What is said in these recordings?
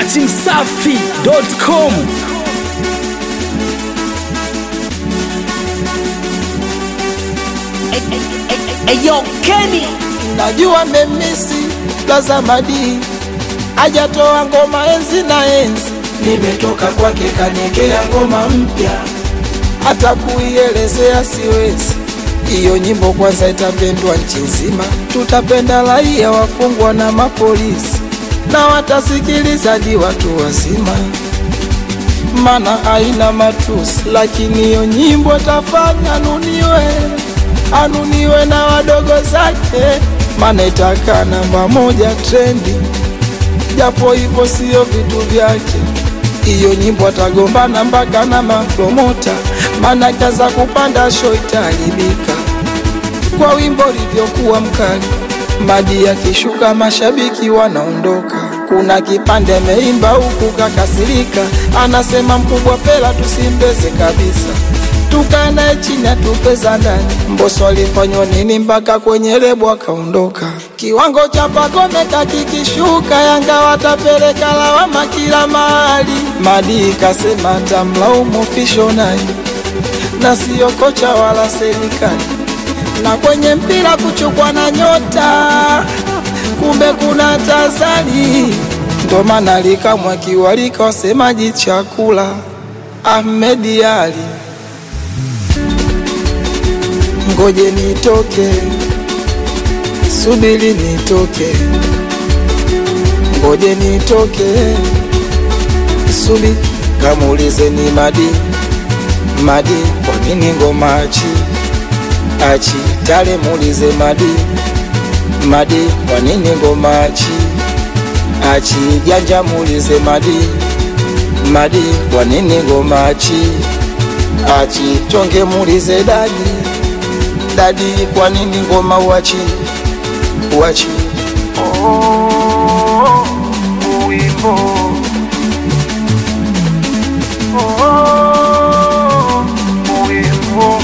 datimsafi.com Eyo Kenny najua memisi Blazamadi ajatoa ngoma enzi na enzi, nimetoka kwake kaniekea ngoma mpya, hata kuielezea siwezi. Hiyo nyimbo kwanza itapendwa nchi nzima, tutapenda raia, wafungwa na mapolisi, na watasikiliza hadi watu wazima, mana haina matusi, lakini hiyo nyimbo tafanya anuniwe, anuniwe na wadogo zake, mana itakaa namba moja trendi, japo hivyo sio vitu vyake. Hiyo nyimbo atagombana mpaka na mapromota, mana kaza kupanda show itaharibika kwa wimbo ulivyokuwa mkali. Madi akishuka mashabiki wanaondoka. Kuna kipande ameimba huku kakasirika, anasema mkubwa Fela tusimbeze kabisa, tukae naye chini atupeza ndani. Mbosso alifanywa nini mpaka kwenye lebo akaondoka? Kiwango cha Pacome kakikishuka, Yanga watapeleka lawama kila mahali. Madi kasema tamlaumu official naye na siyo kocha wala serikali na kwenye mpira kuchukwa na nyota, kumbe kuna tazani. Ndo maana likamwa kiwalika wasemaji chakula Ahmed Ali, ngoje nitoke, subiri nitoke, ngoje nitoke, subi kamuulize ni Madi Madi, kwa nini ngoma achi achi tale muulize Madi Madi, kwa nini ngoma achi achi janja muulize Madi Madi, kwa nini ngoma achi achi tonge muulize Dadi Dadi, kwa nini ngoma uachi uachi oh, uimbo oh, uimbo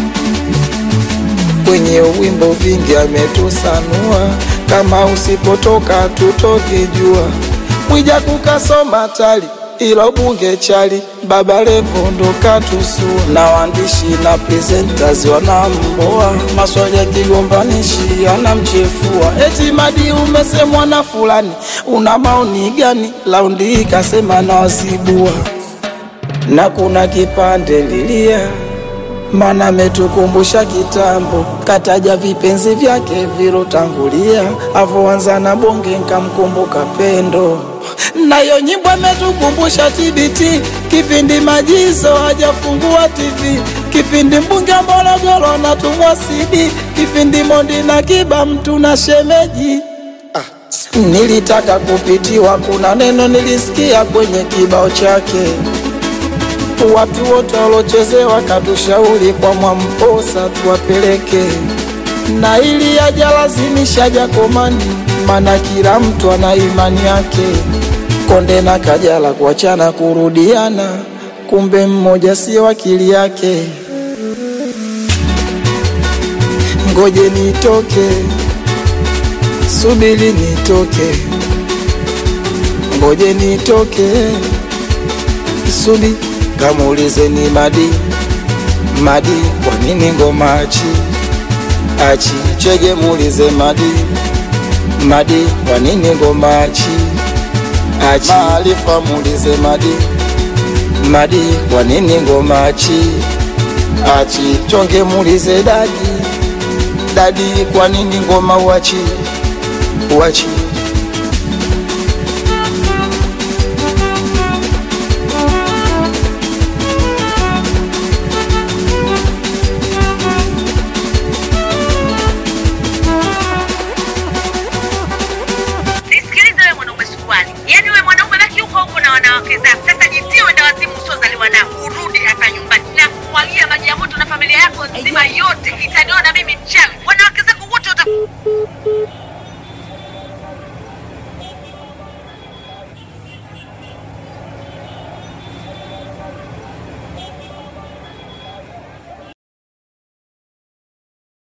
kwenye wimbo vingi ametusanua, kama usipotoka tutovijua. Mwija kukasoma tali ila bunge chali, Baba Levo ndo katusua, na waandishi na presenters wanamboa, maswali ya kigombanishi anamchefua, eti Madi umesemwa na fulani, una maoni gani? Laundi hii kasema na wazibua, na kuna kipande lilia mana ametukumbusha kitambo, kataja vipenzi vyake vilotangulia, avoanza na bonge nkamkumbuka pendo. Nayo nyimbo ametukumbusha TBT, kipindi majizo hajafungua TV, kipindi mbunge Morogoro natumwa CD, kipindi Mondi na Kiba mtu na shemeji Nilitaka kupitiwa, kuna neno nilisikia kwenye kibao chake watu wote walochezewa katushauri kwa Mwamposa tuwapeleke, na ili ajalazimisha Jakomani, mana kila mtu ana imani yake. Konde na Kajala kuachana kurudiana, kumbe mmoja sio akili yake. Ngoje nitoke, subiri nitoke, ngoje nitoke, subiri kamuulize ni Madi Madi, kwa nini ngoma achi achi chege, muulize Madi Madi, kwa nini ngoma achi achi Maarifa, muulize Madi Madi, kwa nini ngoma achi achi chonge, muulize Dadi Dadi, kwa nini ngoma uachi uachi